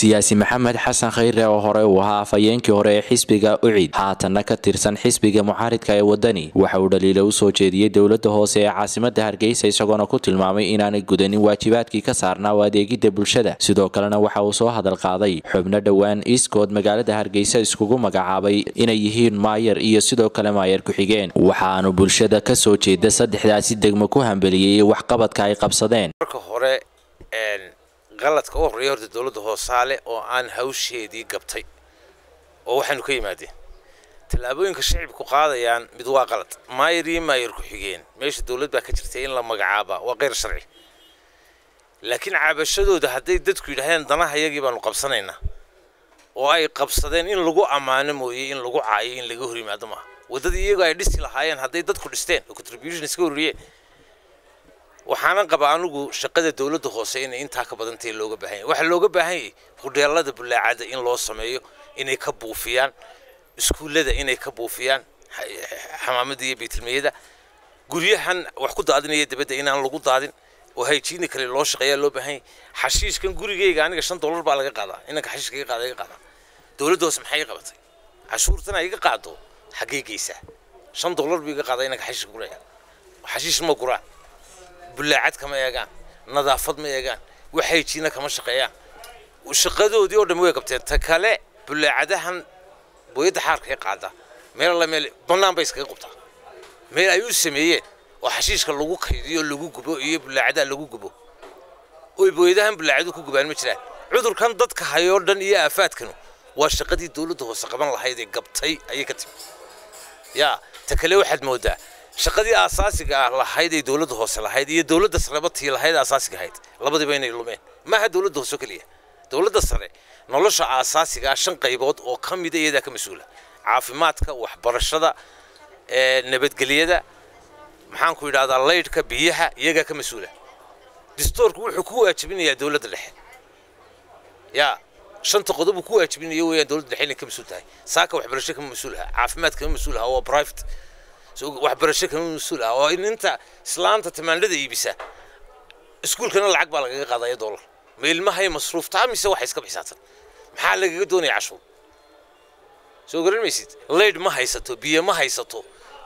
siyaasi maxamed xasan khayre oo hore uu ahaa afhayeenkii hore ee xisbiga ucid haatanna ka tirsan xisbiga mucaaridka ee wadani waxa uu dhaliilo u soo jeediyey dowladda hoose ee caasimada hargeysa isagoona ku tilmaamay inaanay gudanin waajibaadkii ka saarnaa oo adeegidda bulshada sidoo kalena waxa uu soo hadal qaaday xubno dhowaan iiskood magaalada hargeysa iskugu magacaabay inay yihiin maayar iyo sidoo kale maayar ku-xigeen waxaanu bulshada ka soo jeeda saddexdaasi degmo ku hambeliyey waxqabadka ay qabsadeen qaladka u horreeya horta dowladda hoosaale oo aan hawsheedii gabtay oo waxaynu ka yimaadeen tallaabooyinka shacibku qaadayaan mid waa qalad maayar iyo maayar ku-xigeen meesha dowlad baa ka jirtay in la magacaaba waa keyr sharci laakiin cabashadooda hadday dadku yidhaahdeen danaha yagii baanu qabsanaynaa oo ay qabsadeen in lagu ammaano mooye in lagu caayo in laga hor yimaado maaha waddadii iyagoo ay dhisi lahaayeen hadday dadku dhisteen oo contribution iska horriyeen waxaanan qabaa anigu shaqada dowladda hoose inay intaa ka badantahay looga baahan yahy waxaa looga baahan yahay hudheelada bulaacada in loo sameeyo inay ka buufiyaan iskuullada inay ka buufiyaan xamaamada iyo baytilmiyada guryahan wax ku daadinaya dabadda inaan lagu daadin oo hayjiini kale loo shaqeeyaa loo baahan yahay xashiishkan gurigayga aniga shan dollar baa laga qaadaa inanka xashiishka iga qaada iga qaadaa dowladda hoose maxay iga qabatay cashuurtana iga qaado xaggee geysaa shan dollar buu iga qaadaa inanka xashiishka guraya xashiish ma guraan bulaacad kama eegaan nadaafad ma eegaan waxay jiina kama shaqeeyaan shaqadoodii oo dhan way qabteen ta kale bulaacadahan booyadda xaarkay qaada meel alla meel bannaan bay iskaga qabtaa meel ay u sameeyeen oo xashiishka lagu kaydiyo lagu gubo iyo bulaacadaha lagu gubo oy booyadahan bulaacadu ku gubaan ma jiraan cudurkan dadka hayoo dhan iyo aafaadkanu waa shaqadii dowladda hoose qaban lahayd ee gabtay ayay ka timi yaa ta kale waxaad moodaa shaqadii aasaasiga ah lahayd ay dowladda hoose lahayd iyo dowladda sareba tii lahayd aasaasiga ahayd labadiiba inay lumeen maaha dowladda hoose keliya dowladda sare nolosha aasaasiga ah shan qaybood oo ka mida iyadaa ka mas-uula caafimaadka waxbarashada nabadgelyada maxaan ku yidhahdaa laydhka biyaha iyagaa ka mas-uula distoorku wuxuu ku waajibinayaa dowladda dhexe yaa shanta qodob uu ku waajibinayo weeyaan dowladda dhexe inay ka mas-uul tahay saaka waxbarasho kama mas-uul aha caafimaad kama mas-uul aha waa private waxbarasho kama mas-uul ah oo inta islaanta tamaandhada iibisa iskuulkana lacag baa lagaga qaadaya dollar ma ilmahay masruuftaa mise waxay iska bixisaatan maxaa lagaga doonaya cashuur soo garan maysid laydh ma haysato biyo ma haysato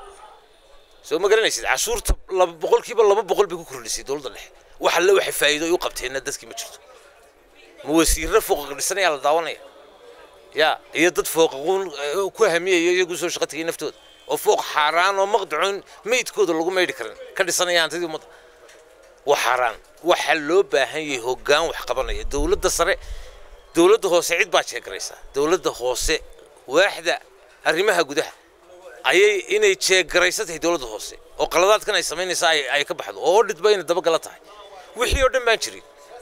soo ma garanaysid cashuurta laba boqolkiiba laba boqol bay ku kordhisay dowladda dhexe wax alle waxay faa'iido ay u qabteenna dadkii ma jirto ma wasiirro fooqa dhisanayaa la daawanaya yaa iyo dad fooqaquun ku hamiyaya iyagu soo shaqo tegay naftooda oo fooq xaaraan oo maqdacoon meydkooda lagu maydhi karin ka dhisanaya hantidii ummadda waa xaaraan waxaa loo baahan yahay hoggaan wax qabanaya dowladda sare dowladda hoose cid baa jeegaraysaa dowladda hoose waaxda arrimaha gudaha ayay inay jeegaraysa tahay dowladda hoose oo qaladaadkan ay samaynaysaa ay ka baxdo oo dhidba inay dabagala tahay wixii oo dhan baan jirin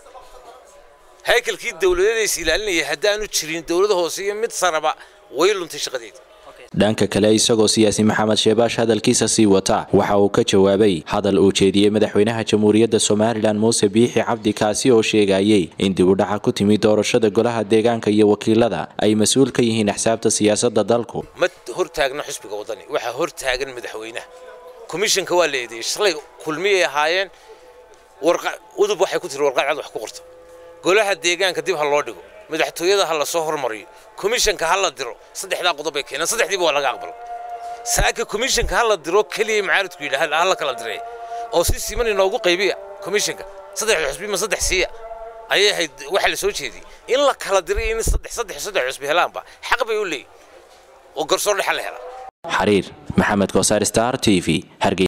haykalkii dowladeed is ilaalinaya haddaanu jirin dowladda hoose iyo mid saraba way luntay shaqadeeda dhanka kale isagoo siyaasi maxamed sheebaash hadalkiisa sii wata waxa uu ka jawaabay hadal uu jeediyey madaxweynaha jamhuuriyadda somalilan muuse biixi cabdi kaasi oo sheegayey in dib u dhaca ku timi doorashada golaha deegaanka iyo wakiilada ay mas-uul ka yihiin axsaabta siyaasadda dalku ma hortaagna xusbiga waddani waxaa hortaagan madaxweynaha komishanka waa la eedeeyey shalay kulmiyay ahaayeen udub waxay ku tiri warqad cad wax ku qorta golaha deegaanka dib ha loo dhigo madaxtooyada ha la soo hormariyo komishanka ha la diro saddexdaa qodob ay keeneen saddexdiiba waa laga aqbalo saaka komishanka ha la diro keliya macaaridku yidhaha ha la kala diray oo si siman inoogu qaybiya komishanka saddexda xusbi ma saddex siiya ayay ahayd waxa la soo jeediyey in la kala diray in saddex saddex saddex xusbi helaanba xaq bay u leeyihin oo garsoor dhexa la helaa xariir maxamed koosaar star t v